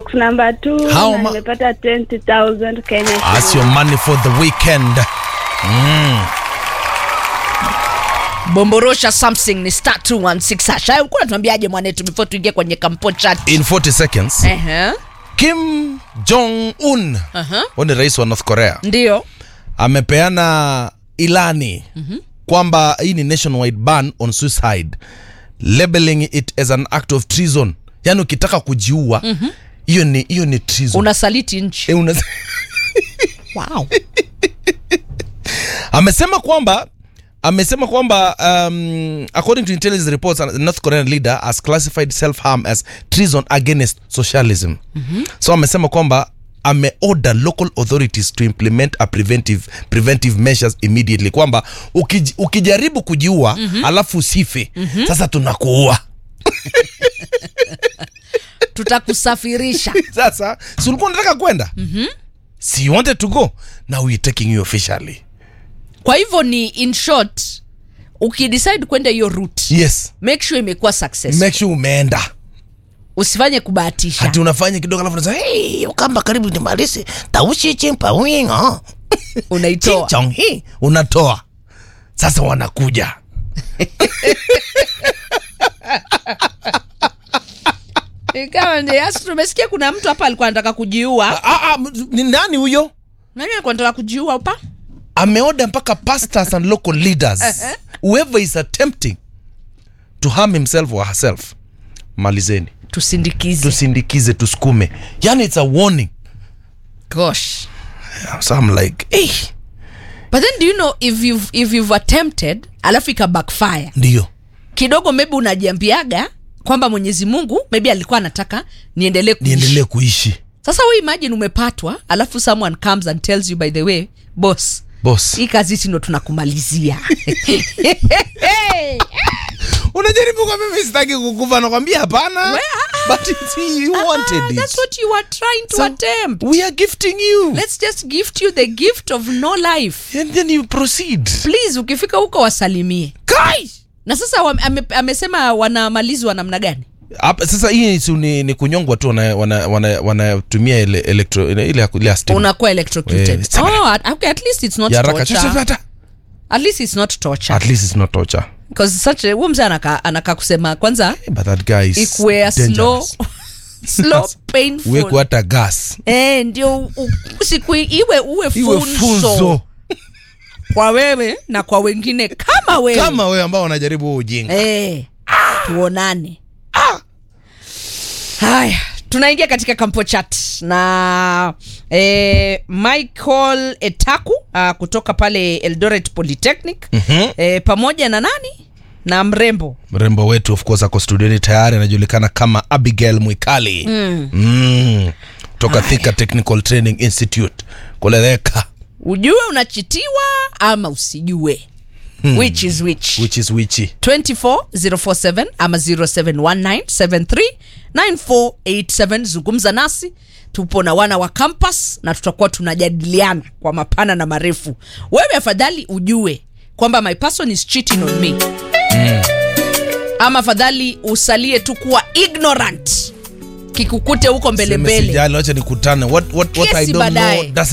box number 2 How na ma- nimepata 20000 Kenya That's your shillings. money for the weekend. bomborosha something ni star 216 hash haya ulikuwa unatuambiaje mwanetu before tuingie kwenye kampo chat In 40 seconds, Ehe. Kim Jong Un, Aha. huyu ni rais wa North Korea, ndio amepeana ilani kwamba hii ni nationwide ban on suicide, labeling it as an act of treason. Yani ukitaka kujiua hiyo ni hiyo ni treason. unasaliti nchi Eh, una- wow. amesema kwamba amesema kwamba um, according to intelligence reports the north korean leader has classified self-harm as treason against socialism so amesema kwamba ameorder local authorities to implement a preventive, preventive measures immediately kwamba ukij, ukijaribu kujiua alafu usife sasa tunakuua tutakusafirisha sasa si ulikuwa unataka kwenda si you wanted to go now we're taking you officially kwa hivyo ni in short ukidecide kwenda hiyo route yes make sure imekuwa success make sure umeenda usifanye kubahatisha hati unafanya kidogo alafu unasema hey, ukamba karibu nimalize taushi chimpa wingo unaitoa chong hii unatoa sasa wanakuja Ikawa ndio, asi tumesikia kuna mtu hapa alikuwa anataka kujiua ah, ah, m- ni nani huyo nani alikuwa anataka kujiua hapa ameoda mpaka pastors and local leaders whoever is attempting to harm himself or herself malizeni tusindikize tusindikize tusukume yani it's a warning gosh so i'm like hey, but then do you know if you've, if you've attempted alafu ika backfire ndio kidogo maybe unajiambiaga kwamba mwenyezi mungu maybe alikuwa anataka niendelee kuishi. niendelee kuishi sasa we imagine umepatwa alafu someone comes and tells you by the way boss boss hii kazi hisi ndo tunakumalizia unajaribu kwa mimi sitaki kukufa nakwambia hapana We- but it's, you wanted Ah, it that's what you are trying to So, attempt we are gifting you let's just gift you the gift of no life and then you proceed please ukifika huko wasalimie kai na sasa wame- ame, amesema wanamalizwa namna gani Hapa, sasa hii si ni, ni kunyongwa tu wanatumia wana, wana, wanatumia ile electro ile ile ya- ile ya stima. unakuwa electrocuted Eh, sema. oh, at, okay, at least it's not ya haraka torture. Sasa, sasa, at least it's not torture at least it's not torture because such a huyo mzee anaka, anaka kusema kwanza but that guy is ikuwe a slow dangerous. slow painful uwekwe hata gas eh, ndio u- siku iwe uwe iwe funzo, funzo kwa wewe na kwa wengine kama wewe kama wewe ambao wanajaribu huo ujinga eh, tuonane haya tunaingia katika kampo chat na eh, michael etaku uh, kutoka pale eldoret polytechnic Mhm. eh, pamoja na nani na mrembo mrembo wetu of course ako studioni tayari anajulikana kama abigail mwikali mm. Mm. toka thika technical training institute kuleleka ujue unachitiwa ama usijue hmm. which is which which is wichi 24047 ama 0719739487 zungumza nasi tupo na wana wa campus na tutakuwa tunajadiliana kwa mapana na marefu wewe afadhali ujue kwamba my person is cheating on me ama afadhali usalie tu kuwa ignorant kikukute huko mbele mbele sijali wacha nikutane what, what, what I Kesi don't know baadaye. doesn't